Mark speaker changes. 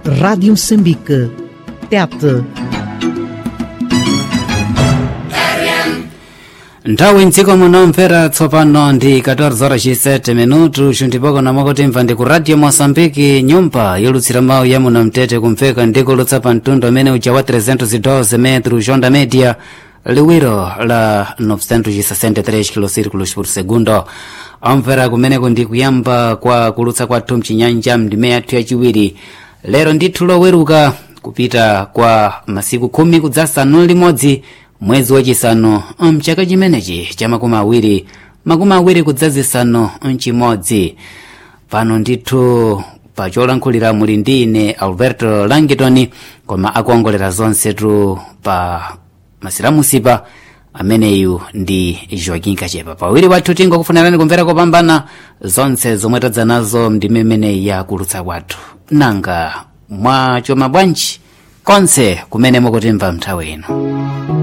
Speaker 1: Rádio Moçambique. Tete.
Speaker 2: nthawi mdziko munomvera tsopano ndi 14 horas 7 minutu xuntipoko namakotimva ndi ku radio moçambique nyumba yolutsira mawu ya muno mtete kumveka ndikulutsa pa mtundu amene uja wa 312 metro jonda media liwiro la 963 kilosirikulos por segundo omvera kumeneko ndi kuyamba kwa kulutsa kwathu mchinyanja mndime yathu yachiwiri lero ndithu loweruka kupita kwa masiku khumi kudzasanu limodzi mwezi wachisanu mchaka chimenechi cha makumi awiri makumi awiri kudzazisanu mchimodzi pano ndithu pacholankhulira muli ndi ine alberto langitoni koma akuongolera zonsetu pa masiramusipa ameneyu ndi joaquin kachepa pawiri wathu tingokufunirani kumvera kopambana zonse zomwe tadza nazo ndime imeneyi yakulutsa kwathu nanga mwachoma bwanji konse kumene mukutimva mnthawi ino